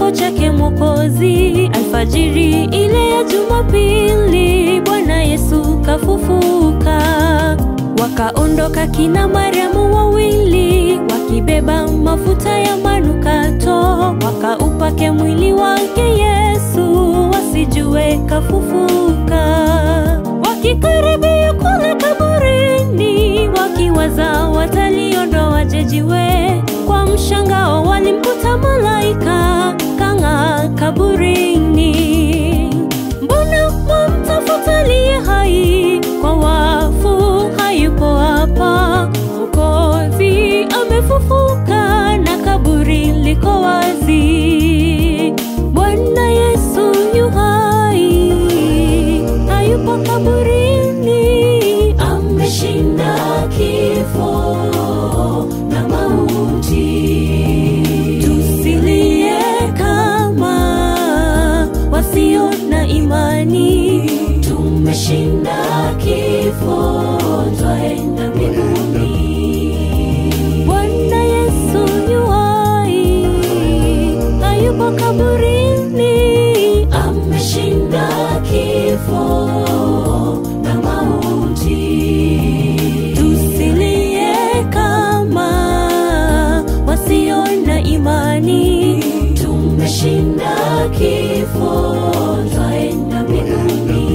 kifo chake Mwokozi. Alfajiri ile ya Jumapili, Bwana Yesu kafufuka. Wakaondoka kina Mariamu wawili, wakibeba mafuta ya manukato, wakaupake mwili wake Yesu, wasijue kafufuka. Wakikaribia kule kaburini, wakiwaza wataliondoaje jiwe, kwa mshangao walimkuta malaika kang'aa kaburini. Mbona mwamtafuta aliye hai kwa wafu? Hayupo hapa, Mwokozi amefufuka na kaburi liko wazi. Bwana Yesu yu hai, hayupo kaburini, ameshinda kifo na mauti. Tusilie kama wasio na imani, tumeshinda kifo, twaenda mbinguni. Bwana Yesu yu hai, hayupo kaburini, ameshinda kifo na mauti. Tusilie kama wasio na imani, tumeshinda kifo, twaenda mbinguni.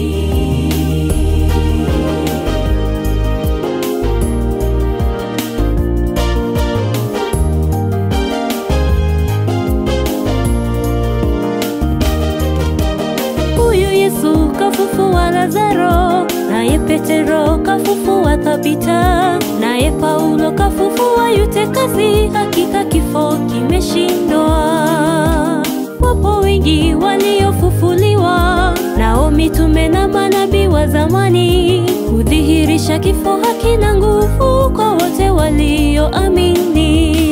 Huyu Yesu kafufua Lazaro, naye Petero kafufua Tabita, naye Paulo kafufua Yutekasi. Hakika kifo kimeshindwa. Wapo wengi waliofufuliwa, nao mitume na manabii wa zamani hudhihirisha kifo hakina nguvu kwa wote walioamini.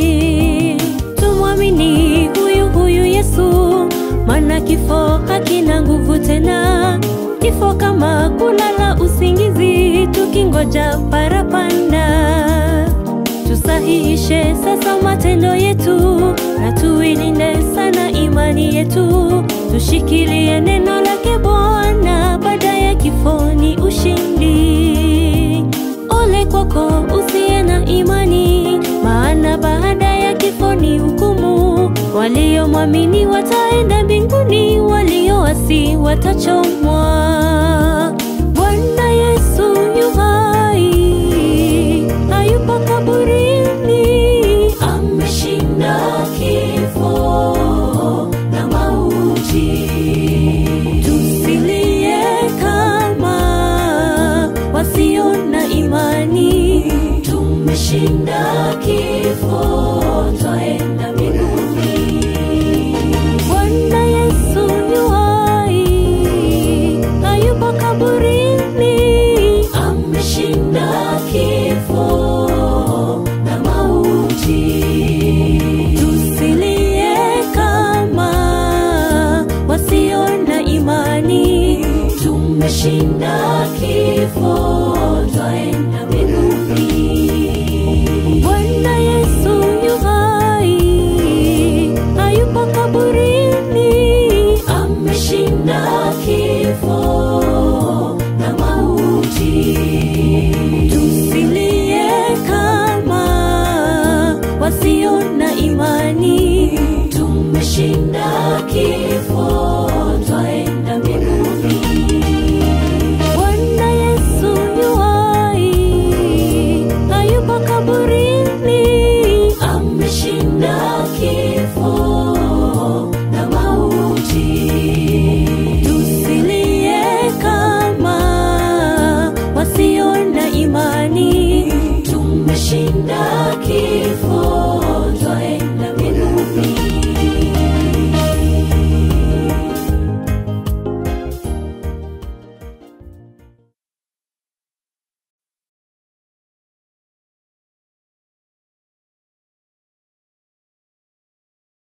Tumwamini huyu huyu Yesu, maana kifo hakina nguvu tena. Kifo kama kulala usingizi, tukingoja parapanda. Tusahihishe sasa matendo yetu, na tuilinde sana imani yetu. Tushikilie neno lake Bwana, baada ya kifo ni ushindi. Ole kwako usiye na imani, maana baada ya kifo ni hukumu. Waliomwamini wataenda mbinguni, walioasi watachomwa.